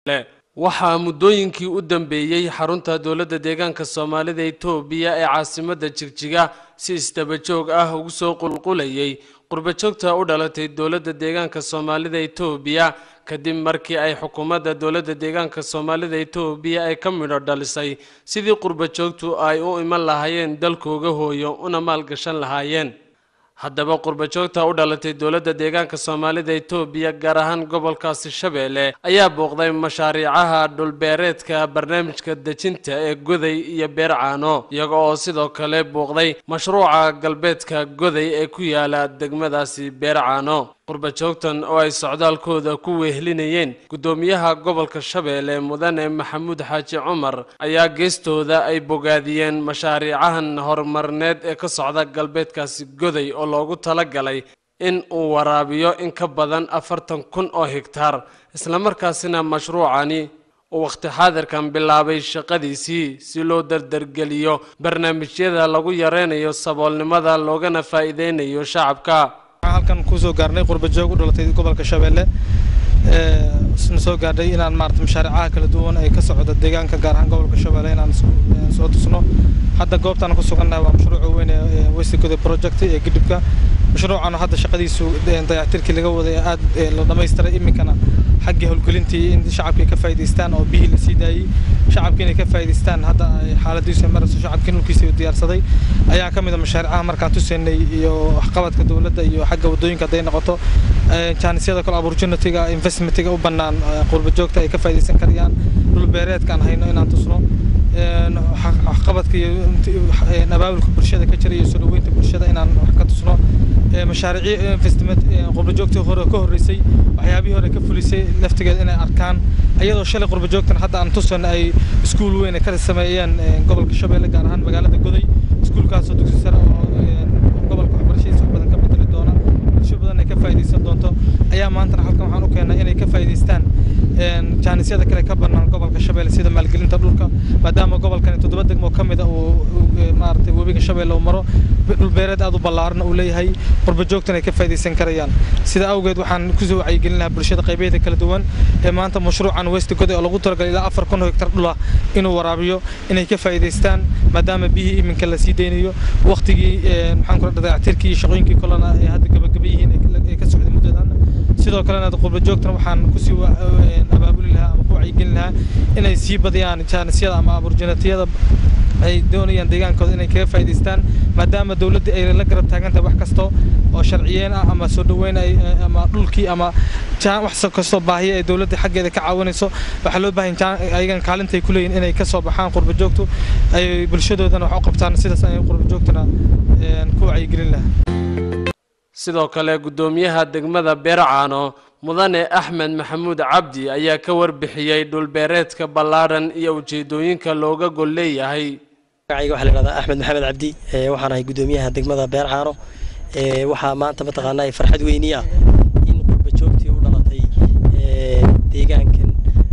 waxaa muddooyinkii u dambeeyey xarunta dowladda deegaanka soomaalida itoobiya ee caasimadda jigjiga si isdaba joog ah ugu soo qulqulayay qurbajoogta u dhalatay dowladda deegaanka soomaalida itoobiya kadib markii ay xukuumadda dowladda deegaanka soomaalida itoobiya ay ka midho dhalisay sidii qurbajoogtu ay u iman lahaayeen dalkooga hooyo una maalgashan lahaayeen haddaba qurbajoogta u dhalatay dowladda deegaanka soomaalida itoobiya gaar ahaan gobolkaasi shabeelle ayaa booqday mashaariicaha dhulbeereedka barnaamijka dejinta ee goday iyo beercaano iyaga oo sidoo kale booqday mashruuca galbeedka goday ee ku yaala degmadaasi beercaano qurbajoogtan oo ay socdaalkooda ku weehlinayeen guddoomiyaha gobolka shabeelle mudane maxamuud xaaji cumar ayaa geestooda ay bogaadiyeen mashaariicahan horumarneed ee ka socda galbeedkaasi goday oo loogu talagalay in uu waraabiyo in ka badan afartan kun oo higtaar islamarkaasina mashruucani uu wakhti xaadirkan bilaabay shaqadiisii si loo dardargeliyo barnaamijyada lagu yareynayo saboolnimada loogana faa'iideynayo shacabka halkan kusoo gaarnay qurbajoog u dhalatay gobolka shabeelle na soo gaadhay inaan maarata mashaariicaha kala duwan ay ka socda deegaanka gaar ahaan gobolka shabeelle inaan soo tusno hadda goobtaan ku sugannahay waa mashruuca weyn ee westgoda project ee gidhibka mashruucan hadda shaqadiisu dayactirkii laga waday aad la dhamaystiray iminkana xaggii howlgelintii in shacabkii ka faa'iidaystaan oo bihii la sii daayey shacabkii inay ka faa'iidaystaan hadda xaaladiisu marayso shacabkii nulkiisa diyaarsaday ayaa ka mid a mashaariicaha markaan tusaynay iyo waxqabadka dowladda iyo xagga waddooyinka hadday noqoto jaanisyada kale opportunityga investmentiga u bannaan qurbajoogta ay ka faa'iidaysan karayaan dhul beereedkaan hayno inaan tusno waxqabadka iyo abaabulka bulshada ka jira iyo soo dhaweynta bulshada inaan wax ka tusno mashaariicii investment qurbajoogtii hore ka horreysay waxyaabihii hore ka fulisay laftigeeda inay arkaan iyadoo shalay qurbajoogtan hadda aan tusan ay iskuul weyn ka sameeyeen gobolka shabeelle gaar ahaan magaalada goday iskuulkaasoo dugsi sare oo gobolka waxbarashadiisa wax badan ka bedeli doona bulsho badan ay ka faa'iidaysan doonto ayaa maantana halkan waxaan u keennay inay ka faa'iidaystaan jaanisyada kale ka bannaan gobolka shabeelle sida maalgelinta dhulka maadaama gobolkani toddoba degmo ka mida uu maaragtay webiga shabeelle uu maro dhulbeereed aad u ballaarna uu leeyahay qurbajoogtan ay ka faa'iidaysan karayaan sida awgeed waxaan kusoo wacyigelin lahaa bulshada qaybaheeda kala duwan ee maanta mashruucan west goday oo lagu talagalay ilaa afar kun oo hektar dhul ah inuu waraabiyo inay ka faa'iidaystaan maadaama biyihii iminka la sii deynayo waqtigii maxaan kula dayactirkii iyo shaqooyinkii kolena ay hadda gabagaba yihiin ay ka socday muddadan sidoo kalena qurbajoogtan waxaan kusii abaabuli lahaa ama ku wacyigelin lahaa inay sii badiyaan jaanisyada ama aburjanatiyada ay doonayaan deegaankooda inay kaga faa'iidaystaan maadaama dowladda ay la garab taagan tahay wax kasta oo sharciyeen ah ama soo dhaweyn ay ama dhulkii ama wax kastoo baahiya ay dowladda xaggeeda ka caawinayso waxaa loo baahan ayagan kaalinta ay ku leeyihin inay ka soo baxaan qurbajoogtu ay bulshadoodana wax u qabtaan sidaas ay qurbajoogtana ku wacyigelin lahaa sidoo kale guddoomiyaha degmada beercaano mudane axmed maxamuud cabdi ayaa ka warbixiyey dhulbeereedka ballaadhan iyo ujeedooyinka looga gol leeyahay magacayga waxaa la yidhahdaa axmed maxamed cabdi waxaan ahay guddoomiyaha degmada beercaano waxaa maanta mataqaanaa farxad weyni ah in qurbajoogtii u dhalatay deegaankan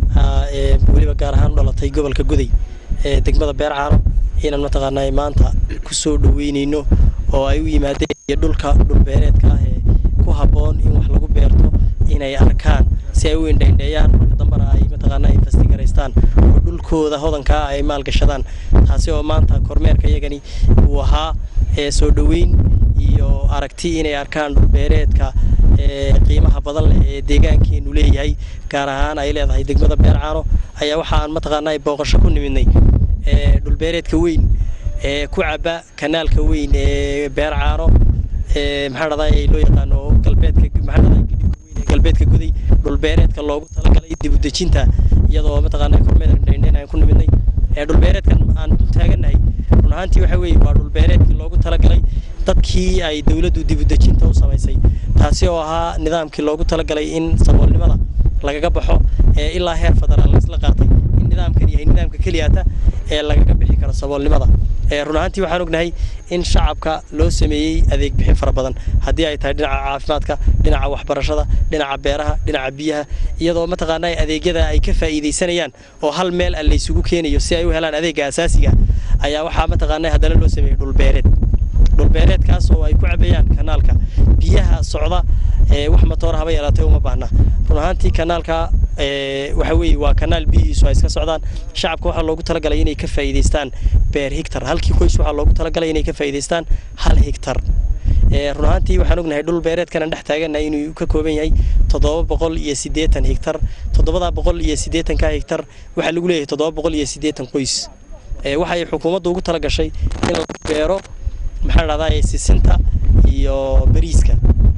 weliba gaar ahaan u dhalatay gobolka guday degmada beercaano inaan mataqaanaa maanta ku soo dhaweynayno oo ay u yimaadeen iyo dhulka dhulbeereedka ah ee ku habboon in wax lagu beerto inay arkaan si ay u indhaindheeyaan marka dambana ay mataqaanaa investigaraystaan oo dhulkooda hodankaa ay maalgashadaan taasi oo maanta kormeerka iyagani uu ahaa soo dhoweyn iyo aragti inay arkaan dhulbeereedka qiimaha badan leh ee deegaankeenu leeyahay gaar ahaan ay leedahay degmada beercaano ayaa waxaan mataqaanaa booqasho ku nimidnay dhulbeereedka weyn ee ku caba kanaalka weyn ee beercaano maxaa dhahday loo yaqaano galbeedka maxaa dhahday weyn ee galbeedka guday dhulbeereedka loogu talagalay dib u dejinta iyadoo mataqaanaa kormeer indhaindhayn aan ku nimidnay ee dhulbeereedkan aan dul taagannahay run ahaantii waxa weeye waa dhulbeereedkii loogu talagalay dadkii ay dowladdu dib u dejinta u samaysay taasi oo ahaa nidaamkii loogu talagalay in saboolnimada lagaga baxo ee ilaa heer federaal laisla qaatay in nidaamkan yahay nidaamka keliyaata ee lagaga bixi karo saboolnimada run ahaantii waxaan ognahay in shacabka loo sameeyey adeeg bixin fara badan haddii ay tahay dhinaca caafimaadka dhinaca waxbarashada dhinaca beeraha dhinaca biyaha iyadoo mataqaanaa adeegyada ay ka faa'iidaysanayaan oo hal meel a laysugu keenayo si ay u helaan adeegga asaasiga ayaa waxaa mataqaanaa haddana loo sameeyey dhulbeereed dhulbeereedkaas oo ay ku cabayaan kanaalka biyaha socda wax matoor haba yaraatay uma baahna run ahaantii kanaalka waxa weeye waa kanaal biyihiisu ay iska socdaan shacabka waxaa loogu talagalay inay ka faa'iidaystaan beer higtar halkii qoys waxaa loogu talagalay inay ka faa'iidaystaan hal higtar run ahaantii waxaan ognahay dhul beereedkan aan dhex taaganahay inuu ka kooban yahay toddoba boqol iyo siddeetan higtar toddobadaa boqol iyo siddeetanka higtar waxaa lagu leeyahay toddoba boqol iyo siddeetan qoys waxay xukuumaddu ugu tala gashay in la beero maxaa dhahdaa sisinta iyo bariiska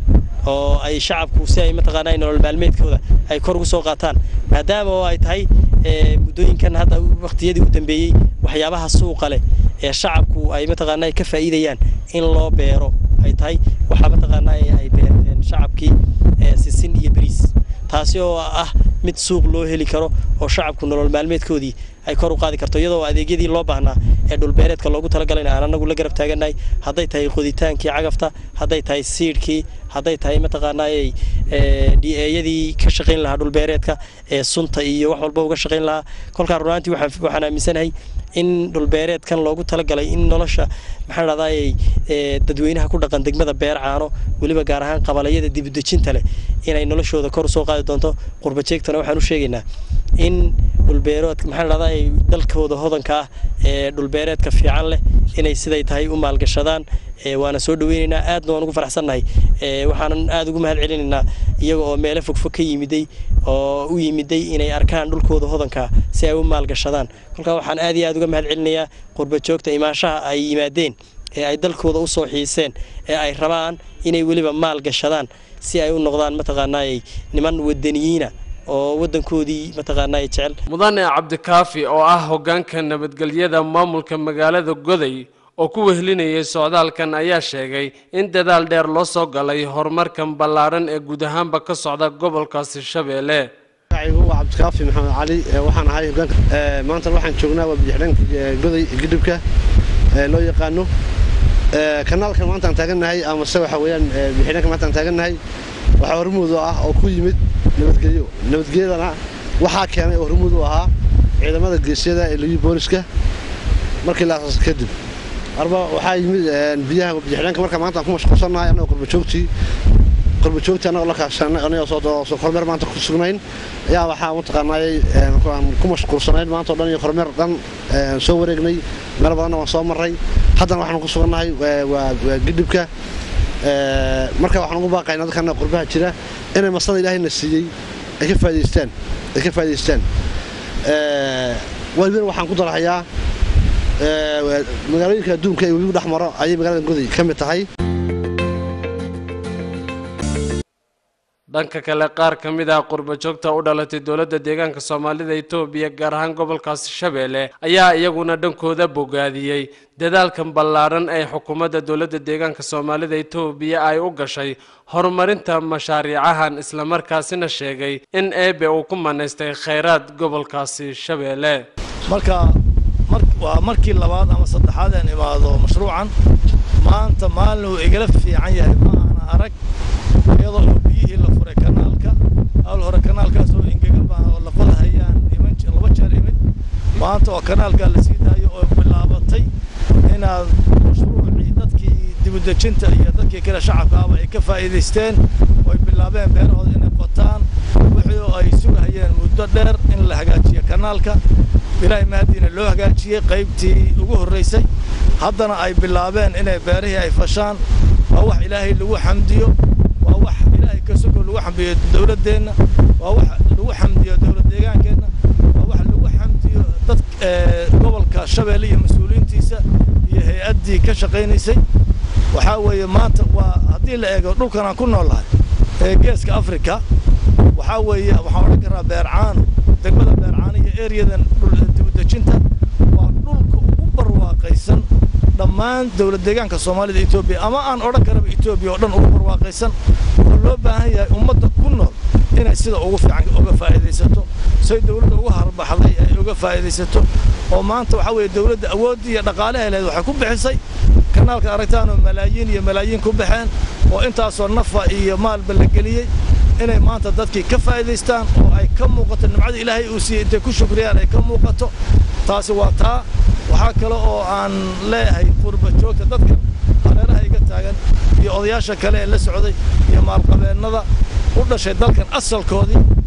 oo ay shacabku si ay mataqaanaa nolol maalmeedkooda ay kor ugu soo qaataan maadaama oo ay tahay muddooyinkan hadda waqtiyadii u dambeeyey waxyaabaha suuqa leh ee shacabku ay mataqaanaa ka faa'iidayaan in loo beero ay tahay waxaa mataqaanaa ay beerteen shacabkii sisin iyo bariis taasi oo ah mid suuq loo heli karo oo shacabku nolol maalmeedkoodii ay kor u qaadi karto iyadoo adeegyadii loo baahnaa ee dhulbeereedka loogu talagalay aan anagu la garab taagannahay hadday tahay qoditaankii cagafta hadday tahay siidhkii hadday tahay mataqaanaa d-eyadii ka shaqayn lahaa dhulbeereedka ee sunta iyo wax walba uga shaqayn lahaa kolkaa runaantii waxaan aaminsanahay in dhulbeereedkan loogu talagalay in nolosha maxaan dhahdaa dadweynaha ku dhaqan degmada beer caano weliba gaar ahaan qabalayada dibudejinta leh inay noloshooda kor usoo qaadi doonto qurbajeegtana waxaan u sheegaynaa in dhulbeeroodka maxaan dhahdaa dalkooda hodanka ah ee dhulbeereedka fiican leh inay siday tahay u maalgashadaan waana soo dhaweynaynaa aadna waan ugu faraxsannahay waxaanan aada ugu mahad celinaynaa iyaga oo meelo fogfog ka yimiday oo u yimiday inay arkaan dhulkooda hodanka si ay u maalgashadaan kolkaa waxaan aad iyo aad uga mahad celinayaa qurbajoogta imaanshaha ay yimaadeen ee ay dalkooda u soo xiiseen ee ay rabaan inay weliba maal gashadaan si ay u noqdaan mataqaanaayey niman wadaniyiina oo waddankoodii mataqaanaay jecel mudane cabdikaafi oo ah hoggaanka nabadgelyada maamulka magaalada goday oo ku wehlinayay socdaalkan ayaa sheegay in dadaal dheer loo soo galay horumarkan ballaadhan ee guud ahaanba ka socda gobolkaasi shabeelle waa cabdikaafi maxamed cali waxaan ahay hogaanka maanta waxaan joognaa waa bidixdhanka goday gidhibka loo yaqaano kanaalkan maanta aan taagannahay amase waxa weeyaan bidixdhanka maanta aan taagannahay waxaa hormuud u ah oo ku yimid nabadgelyo nabadgelyadana waxaa keenay oo hormuud u ahaa ciidamada geesyada ee liyu booliska markii la asaasay kadib arba waxaa yimid biyaha bidixdhanka marka maanta aan ku mashquulsannahay annagoo qurbajoogtii qurbajoogtii annagoo la kaashanay annagoo soo kormeer maanta ku sugnayn ayaa waxaa mataqaanaayay aan ku mashquulsanayn maanta oo dhan iyo kormeer dhan soo wareegnay meel badanna waan soo marray haddana waxaan ku sugannahay waa gidhibka marka waxaan ugu baaqaynaa dadkana qurbaha jira inay masada ilaahayna siiyey ay ka faa'idaystaan ay ka faa'idaystaan walibana waxaan ku darahayaa magaalooyinka adduunka ee webigu dhex maro ayay magaalada goday ka mid tahay dhanka kale qaar ka mid ah qurbajoogta u dhalatay dowladda deegaanka soomaalida etoobiya gaar ahaan gobolkaasi shabeelle ayaa iyaguna dhankooda bogaadiyey dadaalkan ballaadhan ee xukuumadda dowladda deegaanka soomaalida etoobiya ay u gashay horumarinta mashaariicahan islamarkaasina sheegay in eebe uu ku manaystay khayraad gobolkaasi shabeelle marka waa markii labaad ama saddexaad aan imaado mashruucan maanta maalin uu igala fiican yahay ma aana arag iyadoo oo biyihii la furay kanaalka hawl hore kanaalkaas oo engegan baa oo lafada hayaan iman laba jeer imid maanta oo kanaalkaa la sii daayo oo bilaabatay inaad mashruucii dadkii dibudejinta iyo dadkii kale shacabka ahba ay ka faa'iidaysteen oo ay bilaabeen beerahooda inay qotaan wixii oo ay sugahayeen muddo dheer in la hagaajiyo kanaalka ilaahay mahadiina loo hagaajiyey qaybtii ugu horraysay haddana ay bilaabeen inay beerihii ay fashaan waa wax ilaahay lagu xamdiyo waa wax ilaahay ka sogo lagu xamdiyo dowladdeenna waa wax lagu xamdiyo dowlad deegaankeenna waa wax lagu xamdiyo dad gobolka shabeelle iyo mas-uuliyiintiisa iyo hay-addii ka shaqaynaysay waxaa weeye maanta waa haddii la eego dhulkan aan ku noolahay ee geeska afrika waxaa weeye waxaan odhan karaa beercaano degmada beercaano iyo ereyadan dibudejinta waa dhulka ugu barwaaqaysan dhammaan dowlad deegaanka soomaalida etoobiya ama aan odhan karaba etoobiya oo dhan ugu barwaaqaysan oo loo baahan yahay ummadda ku nool inay sida ugu fiican uga faa'iidaysato say dowladda uga harbaxday ay uga faa'iidaysato oo maanta waxaa weeye dowladda awooddii iyo dhaqaalaha leed waxay ku bixisay kanaalka aragtaanoo malaayiin iyo malaayiin ku baxeen oo intaasoo nafa iyo maalba la geliyey inay maanta dadkii ka faa'iidaystaan oo ay ka muuqato nimcada ilaahay uu siiyey intay ku shukriyaan ay ka muuqato taasi waa taa waxaa kale oo aan leeyahay qurba joogta dadkan hareeraha iga taagan iyo odayaasha kale ee la socday iyo maalqabeennada u dhashay dalkan asalkoodii ee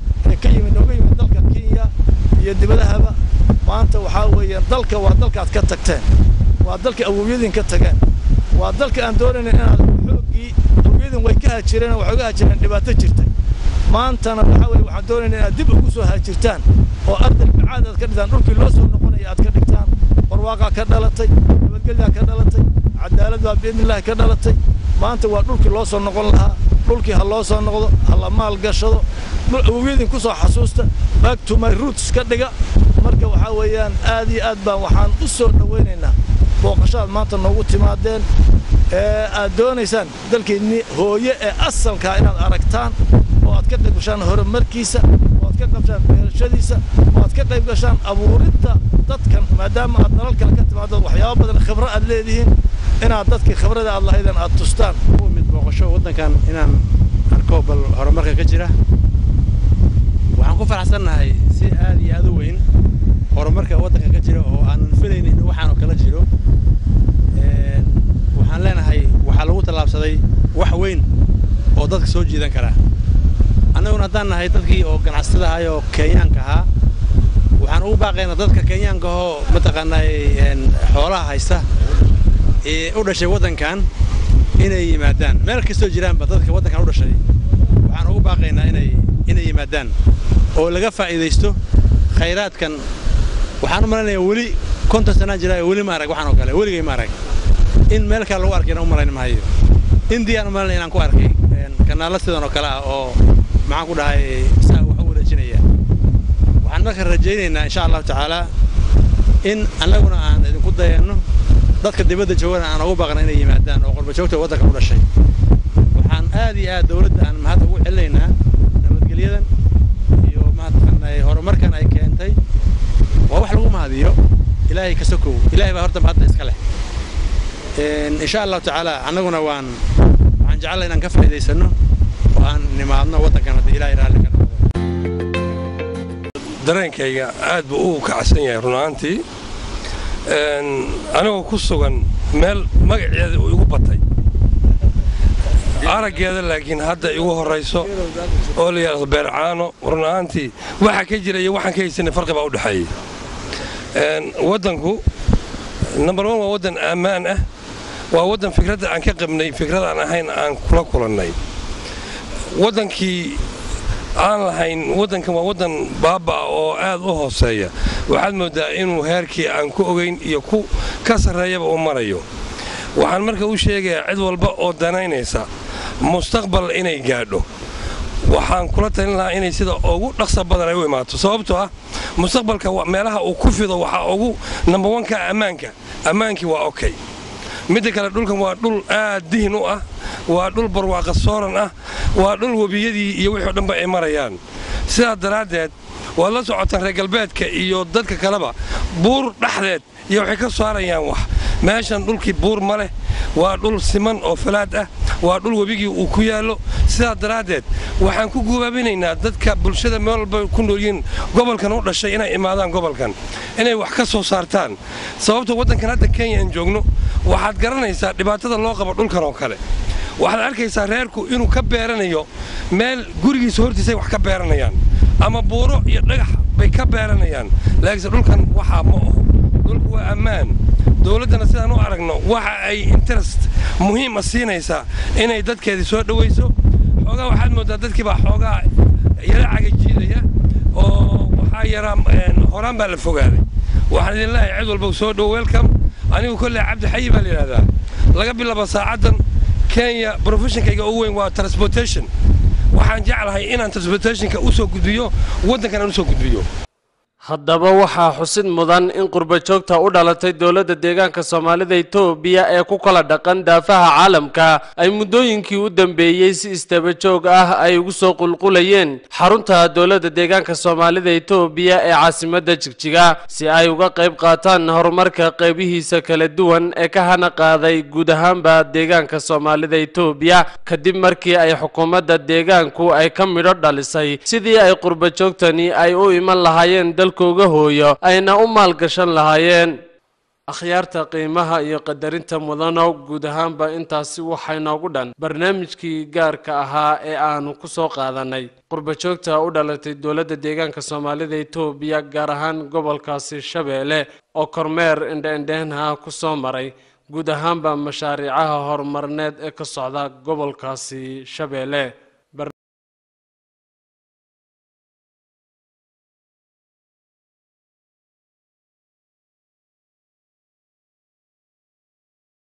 ka yimid nooga yimid dalka kenya iyo dibadahaba maanta waxaa weeyaan dalka waa dalkaad ka tagteen waa dalka awowyadiin ka tageen waa dalka aan doonayna inaad xooggii awowyadin way ka hajireen waxay uga hajireen dhibaato jirtay maantana waxaa weeye waxaan doonayna inaad dib ugu soo hajirtaan oo arday bacaad aad ka dhigtaan dhulkii loo soo noqonaya aad ka dhigtaan barwaaqaa ka dhalatay nabadgelyaa ka dhalatay cadaalad baa biidnillahi ka dhalatay maanta waa dhulkii loo soo noqon lahaa dhulkii ha loo soo noqdo ha la maal gashado awowyadin ku soo xasuusta back to my roots ka dhiga marka waxaa weeyaan aad iyo aad baan waxaan u soo dhowaynaynaa booqashaad maanta noogu timaadeen ee aad doonaysaan dalkeennii hooye ee asalkaa inaad aragtaan oo aad ka qayb gashaan horumarkiisa oo aad ka qayb gashaan beerashadiisa oo aad ka qayb gashaan abuuridda dadkan maadaama aad dalal kale ka timaado waxyaabo badan khibro aad leedihiin inaad dadkii khibrada aad lahaydeen aad tustaan mid booqasho waddankan inaan arko bal horumarka ka jira waxaan ku faraxsannahay si aad iyo aad u weyn horumarka waddanka ka jira oo aanan filaynin in waxaanoo kala jiro waxaan leenahay waxaa lagu tallaabsaday wax weyn oo dadka soo jiidan kara annaguna haddaan nahay dadkii oo ganacsatada ahay oo kenyaanka ahaa waxaan ugu baaqaynaa dadka kenyaanka ahoo mataqaanaa xoolaha haysta ee u dhashay waddankan inay yimaadaan meel kastoo jiraanba dadka waddankan u dhashay waxaan ugu baaqaynaa inay inay yimaadaan oo laga faa'iidaysto khayraadkan waxaan u malaynayaa weli konton sanaan jiraa weli ma arag waxaan oo kale weligay ma arag in meel kale lagu arkayna u malayn mahayo indiyaan u malaynaya inaan ku arkay kanaalla sidan oo kale ah oo maxaan ku dhahay saa wax u wareejinaya waxaan marka rajaynaynaa insha allahu tacaalaa in annaguna aan idinku dayanno dadka dibadda joogana aan ugu baaqna inay yimaadaan oo qurbajoogta waddanka u dhashay waxaan aad iyo aad dawladda aan mahad ugu celinaynaa nabadgelyadan iyo mataqaanay horumarkan ay keentay waa wax lagu mahadiyo ilaahay ka sokow ilaahay baa horta mahadda iska leh insha allahu tacaala annaguna waan waxaan jecellaa inaan ka faa'iidaysanno oo aan nimaadno waddankan haddii ilaahay raalli ka noqdo dareenkayga aad buu u kacsan yahay runaantii anigoo ku sugan meel magaceeda uu igu batay araggeeda laakiin hadda igu horrayso oo la yidhaahdo beercaano runaantii waxa ka jira iyo waxaan ka haysanay farqi baa u dhexeeyey waddanku number one waa waddan ammaan ah waa waddan fikradda aan ka qabnay fikradaan ahayn aan kula kulannay waddankii aan lahayn waddankan waa waddan baaba oo aad u hooseeya waxaad mooddaa inuu heerkii aan ku ogayn iyo ku ka sarreeyaba u marayo waxaan marka u sheegayaa cid walba oo danaynaysa mustaqbal inay gaadho waxaan kula talin lahaa inay sida ugu dhaqsa badan ay u imaato sababtoo ah mustaqbalka meelaha uu ku fido waxaa ugu nambawanka ammaanka ammaankii waa okay midda kale dhulkan waa dhul aad dihin u ah waa dhul barwaaqa sooran ah waa dhul webiyadii iyo wixii o dhanba ay marayaan sidaas daraaddeed waad la socotaan reer galbeedka iyo dadka kaleba buur dhexdeed iyo waxay ka saarayaan wax meeshan dhulkii buur ma leh waa dhul siman oo falaad ah waa dhul webigii uu ku yaallo sidaas daraaddeed waxaan ku gubaabinaynaa dadka bulshada meel walba ku noolyihiin gobolkan u dhashay inay imaadaan gobolkan inay wax ka soo saartaan sababta waddankan hadda kenya aan joogno waxaad garanaysaa dhibaatada loo qabo dhulkan oo kale waxaad arkaysaa reerku inuu ka beeranayo meel gurigiisa hortiisay wax ka beeranayaan ama buuro iyo dhagax bay ka beeranayaan laakiinse dhulkan waxaa ma oho dhulku waa ammaan dowladdana sidaan u aragno waxa ay interest muhiima siinaysaa inay dadkeedii soo dhowayso xoogaa waxaad mooddaa dadkii baa xoogaa yara cagajiidaya oo waxaa yaraa horaan baa la fogaaday waxaan idin leeyahay cid walba soo dhow welcome anigu kolley cabdi xayi baa la yidhahdaa laga bilaabo saacaddan kenya profeshonkayga ugu weyn waa transportation waxaan jeclahay inaan transportationka u soo gudbiyo waddankan aan u soo gudbiyo haddaba waxaa xusid mudan in qurbajoogta u dhalatay dowladda deegaanka soomaalida etoobiya ee ku kala dhaqan daafaha caalamka ay muddooyinkii u dambeeyey si istabajoog ah ay ugu soo qulqulayeen xarunta dowladda deegaanka soomaalida etoobiya ee caasimadda jigjiga si ay uga qayb qaataan horumarka qaybihiisa kala duwan ee ka hana qaaday guud ahaanba deegaanka soomaalida etoobiya kadib markii ay xukuumadda deegaanku ay ka midho dhalisay sidii ay qurbajoogtani ay u iman lahaayeen dalkooga hooyo ayna u maalgashan lahaayeen akhyaarta qiimaha iyo qadarinta mudano guud ahaanba intaasi waxay noogu dhan barnaamijkii gaarka ahaa ee aanu ku soo qaadanay qurbajoogta u dhalatay dowladda deegaanka soomaalida etoobiya gaar ahaan gobolkaasi shabeelle oo kormeer indheindheenha ku soo maray guud ahaanba mashaariicaha horumarneed ee ka socda gobolkaasi shabeelle